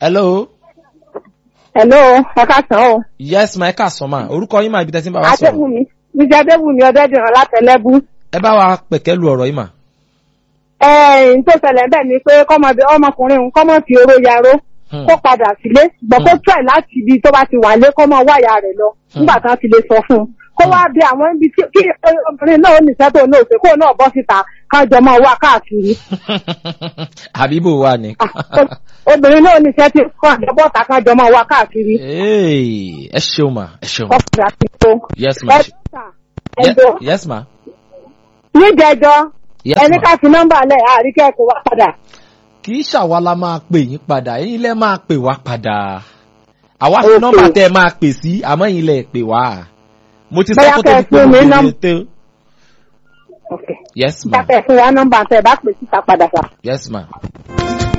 hello Hello, ẹ káàsán o. yes ma ẹ káàsán ma orúkọ yín máa ibi tẹ́sí ń bá wa sọ̀rọ̀ Adébùnmi, Níjẹ́ Adébùnmi Ọdẹ́dìran látẹ̀lẹ́bù. ẹ bá wa pẹ̀kẹ́ lu ọ̀rọ̀ yìí mà. Ẹ̀ẹ́n tó ṣẹlẹ̀ bẹ́ẹ̀ ni pé kọ́mọdé ọmọkùnrin òun kọ́mọ fi oró yaró Hmm. kó padà sílé ṣùgbọ́n kó try láti ibi tó bá ti wà lé kọ́mọ wáyà rẹ̀ lọ nígbà tí wọ́n ti lè sọ fún un. Kó wá bí àwọn ibi tí kí obìnrin náà ó nìṣẹ́ tó náà ṣe kó náà bọ́ síta kájọ máa wá káàkiri. àbíbò wa ni. Ah, Obìnrin náà ó nìṣẹ́ tí kọ́ àjọbọ̀ta kájọ máa wá káàkiri. Hey, ẹ ṣeun ma ẹ ṣeun. Kọ́kùnrin àti ìfò. yes ma ẹ ṣe- Ye- Ẹ̀dọ́ yes ma níjẹjọ́ yes ẹni ma ká fi nọ́mbà lẹ̀ àríkẹ́ kó wá padà. kì í ṣàwa la máa pè yín padà ẹ̀yin lẹ máa pè wá padà àwa fi Okay. nọ́mbà tẹ́ ẹ máa pè sí àmọ́ ẹ̀yin lẹ pè wá mo ti sọ Bóyá kó tó kẹ́ di ẹ pé fún mo mi fi nọ́m- lè tó Okay. yes ma Ìjàpẹ̀ fún wa nọ́mbà tẹ̀ bá pè síta padà sà. yes ma